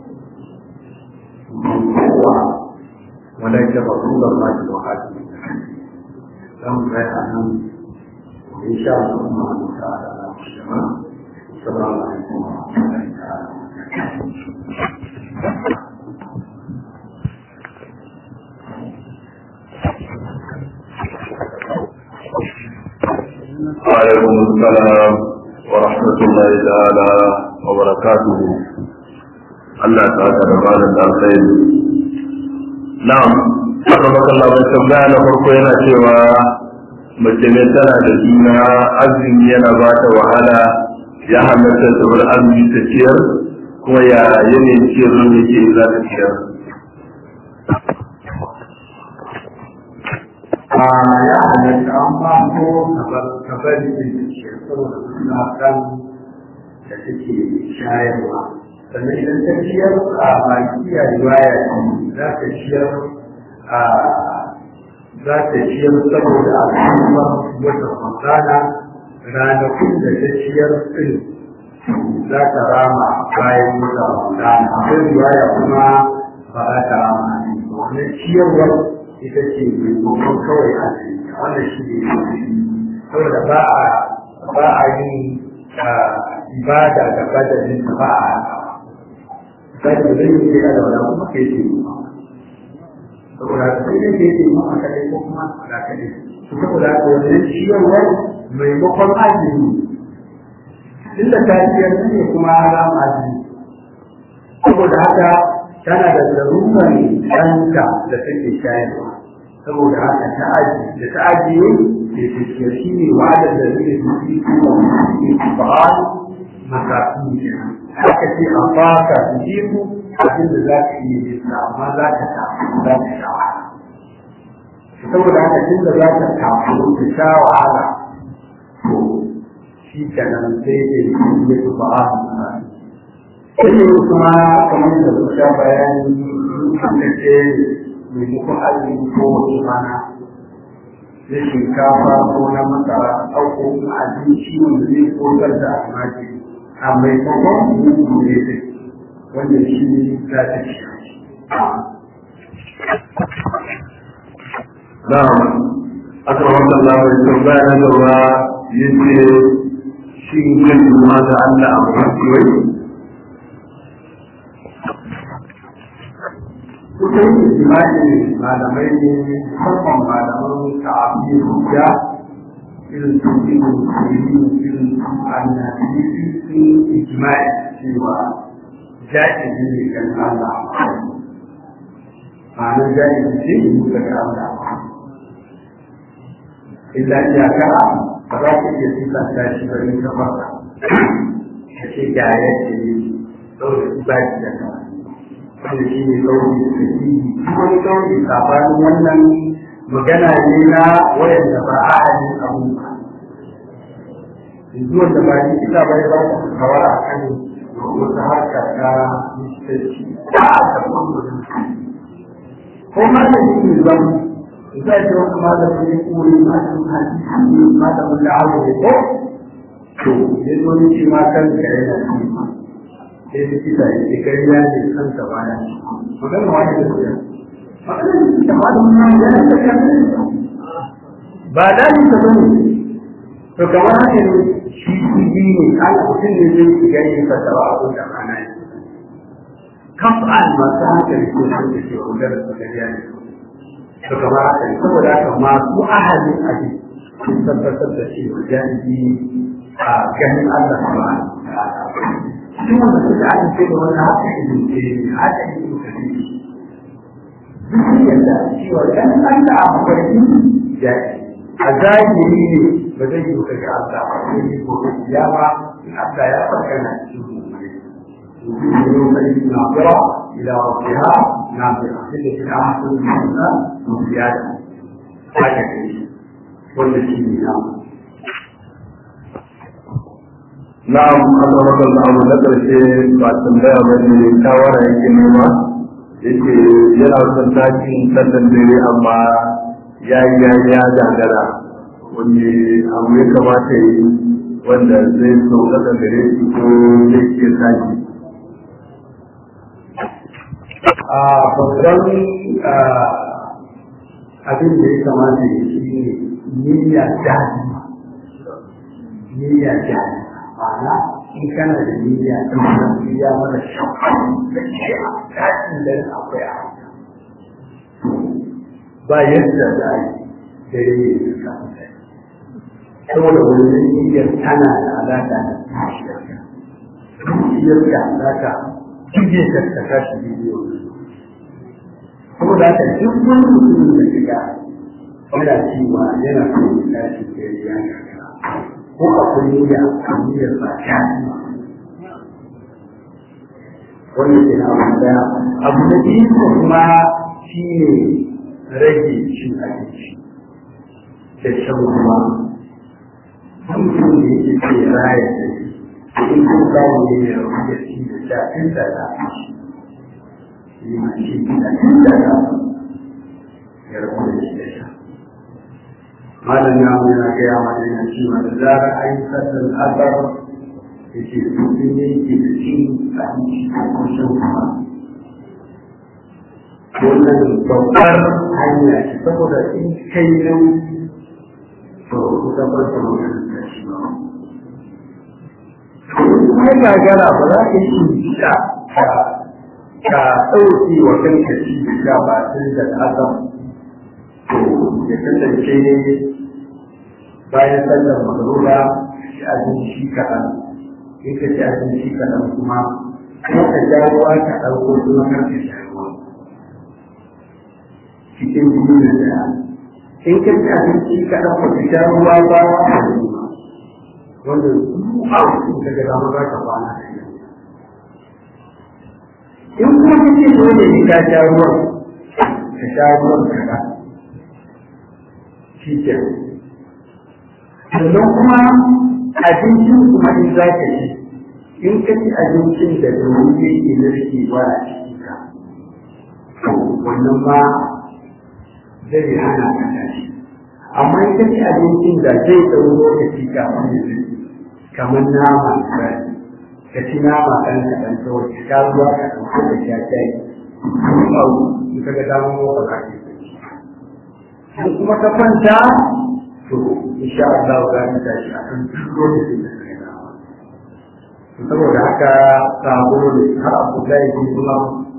don kowa ولكن رسول الله وحده لهم غير عنهم وإن شاء الله سبحانه وتعالى السلام عليكم ورحمة الله تعالى وعليكم السلام ورحمة الله تعالى وبركاته الله تعالى رمضان الخير na'am aka baka labar tambaya na farko yana cewa mace ne tana da juna azumi yana ba ta wahala ya halatta ta bar azumi ta ciyar kuma ya yanayin ciyar ne yake za ta ciyar a ya halatta an ba ko ka bari da ke saboda suna kan da take shayarwa sannan idan ta ciyar a makiya riwaya za ta ciyar a za ta ciyar saboda al'ummar wata ramadana ranakun da ta ciyar din za ta rama bayan wata ramadana akwai riwaya kuma ba za ta rama wannan ciyarwar ita ce mai kokon kawai a wannan shi ne saboda ba a ba a yin ibada da badalin ba a sai da zai yi da wala kuma kai ce saboda sai da ke ce maka kadai ko kuma da kadai to saboda ko wannan ciyarwa maimakon azumi inda ta ciyar ne kuma haram azumi saboda haka tana da larurar ɗanta da take shayarwa saboda haka ta aji da ta ajiye da ta ciyar shi ne wa'adar da zai yi kuma ba makafi kenan haka ce a baka jiku abin da za ka iya yin amma za ka tafi za ka sha wahala saboda haka tun da za ka tafi ka sha wahala to shi kenan sai da yi ya fi ba a sai ne kuma kamar da su sha bayani sun ce mai muku azumi ko wani mana na shinkafa ko na masara ɗauko abinci wanda zai kogar da almajiri a maimakon ne da wanda shi za ta ci. na'am aka wata labar tambaya na gaba yace shi yin juma da Allah a kasuwai Kusan jima'i malamai ne musamman malaman ta'afi hujja irin su ibn Sirin irin su annabi sun ijma'i cewa ja'izi ne kan Allah ma'anar ja'izi ce ne daga Allah illa iyaka ba za ka iya sifanta shi ba in ka fasa ka ce ga yadda ne saboda su ba shi da kawai wanda shi ne kauri da shi wani kauri sabanin wannan magana ne na wayanda ba a halin abu ba yanzu wanda ba ni ita ba ya ba ta kawa a kan wata harka ta ministanci ba a karɓar mutum ko ma da shi ne zama za ta wata malamin ya kuri malamin hadisi malamin da abu ne ko to ya zo ni shi ma kan ka yana shi sai da kisa ya ce kai ya ne kan ka baya magana wani da kuya magana da malamin nan yana da kan ba da ni ka bane to kamar haka ne shi shi ne ana mutum ne zai shiga yin fasawa a da ana yi kaf'an masu hankali ko sun da ke magana su gariya ne to kamar haka ne saboda haka masu ahalin aji sun tabbatar da shi jami'i a ganin Allah subhanahu wa ta'ala cikin wanda suka amince da wannan haka ibn ce haka ibn kadir duk yadda cewa ganin Allah a mafarki ya a zahiri ne ba zai yi ka ga Allah ba sai yi gobe kiyama in Allah ya farka na cikin mummuni يوم ناظرة إلى ربها ناظرة التي أحسن منها وزيادة هكذا والتي نعم na'am Allah rabbil abu na karshe ba tambaya ba ne shawara yake nema yake yana son takin sallan dare amma ya yi ya ya gagara wanda abu ya kamata yi wanda zai sauƙaƙa gare shi ko zai ke sake a babban abin da ya kamata ya shi ne niyya jahima niyya jahima ma'ana in kana da niyya ta mutum ya mara shakka da ke a tashin da akwai a ba yadda za a yi dare ne da kafin saboda wani niyyar tana da alaƙa da tashiyarka zuciyarka za ka kije ka ta tashi bidiyo saboda haka duk wani mutumin da shiga yana cewa yana so ya tashi da ya gagara ko akwai niyya a niyyar ba ta wanda ke na abu daya abu na biyu kuma shi ne rage cin abinci da shan ruwa mutum da yake ce raya da shi in kun samu ne ya rabu da shi da sha inda na yi ma shi da inda na ya rabu da shi da sha malam ya mu yana gaya mana yana cewa da zarar an yi sallar asar ya ce mutum ne ke da cin abinci ko shan ruwa wannan babbar hanya ce saboda in kai nan to kusa farko magana ta shi ba kuma gagara ba za ka yi sha ka ka ɗauki wa kanka shi da sha ba tun da asam to ya kasance bayan sallar magruba shi abinci kaɗan in ka ci abinci kaɗan kuma kuma ka ja ruwa ka ɗauko kuma kar ka sha ruwa cikin biyu na daya in ka ci abinci kaɗan ba ka sha ruwa ba wanda a cikin ka ga dama za ka kwana da shi in kuma ka ce dole ne ka sha ruwan ka sha ruwan kaɗan shi ke sannan kuma abincin kuma in za ka ci in ka ci abincin da da wuri yake narkewa a cikin ka wannan ma zai hana ka tashi amma in ka ci abincin da zai ɗau lokaci kafin ya zai kamar nama misali ka ci nama ɗan kaɗan kawai ka sha ruwa ka ɗauko ka sha shayi kuma abu in ka ga damar motsa ka ke in kuma ka kwanta to insha Allah za ka tashi a kan duk lokacin da ka ga saboda haka sabo ne har abu da yake kuma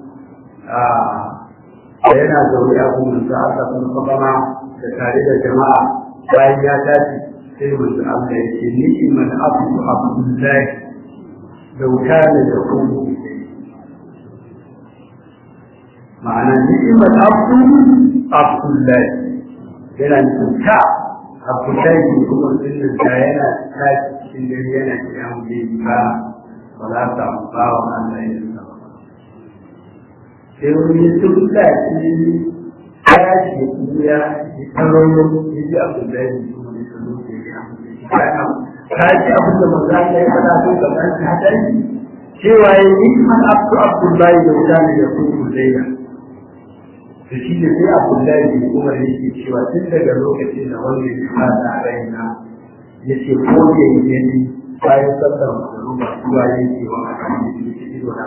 a yana zaune a kuma da aka san sabama da tare da jama'a bayan ya tashi sai manzo Allah ya ce ni man abdu abdullahi da wuta ne da kuma ma'ana ni man abdu abdullahi yana cuta abdullahi ne kuma sunan da yana tashi cikin dare yana kiyan da ba ba za ta ba wa Allah ya sa sai wani sun sa shi ya ce ya yi taron ya ji abdullahi ne kuma ne ta zo ke ya ta ji abin da manzo Allah ya faɗa ko ga ban ta dai cewa ya yi man abdu abdullahi da wuta ne da kuma zaiya da shi ne sai abdullahi bin umar yake cewa tun daga lokacin da wanda ya fada a raina ya ce ko ya yi gani bayan sallar magruba zuwa yake wa akan da yake ido na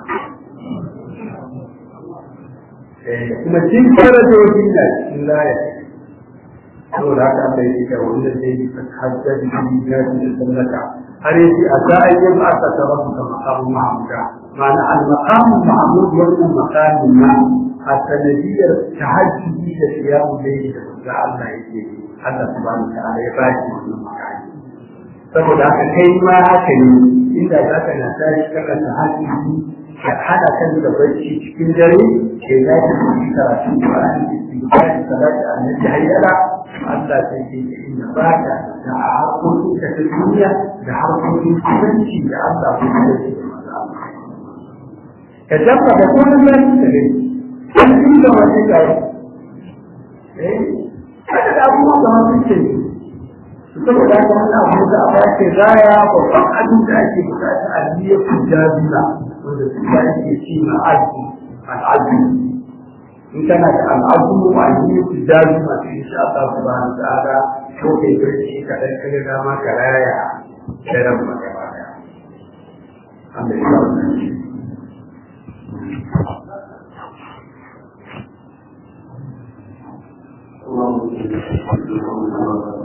kuma cin farajoji da cikin laya saboda haka Allah yake ta wanda zai yi hajjaji da ya da sallaka har yace a sa'ayin ba aka tarafu ka maqamu mahmuda ma'ana al-maqam mahmud wannan maqamin na a sanadiyar tahajjudi da siyamu dai da Allah yake Allah subhanahu wa ta'ala ya ba shi wannan makami saboda haka kai ma haka ne inda za ka na tashi kana tahajjudi ka hada kan da barci cikin dare ke za ka yi karatu Qur'ani da istighfar salati annabi hayyala Allah sai ke inda ba ka da harkokin ka ta duniya da harkokin kusanci da Allah ko da shi ka dafa da kuma zai ka gani an yi da wani gari eh kada da abubuwa da wani ce saboda haka wannan abu da a bace raya babban abin da ake bukata a biya ku jazila wanda su ba ake ci na aji al'adu in kana da al'adu a biya ku jazila to insha Allah subhanahu wa ta'ala ko kai barci kadan kaga dama ka raya daren magana daya Allah ya ba اللهم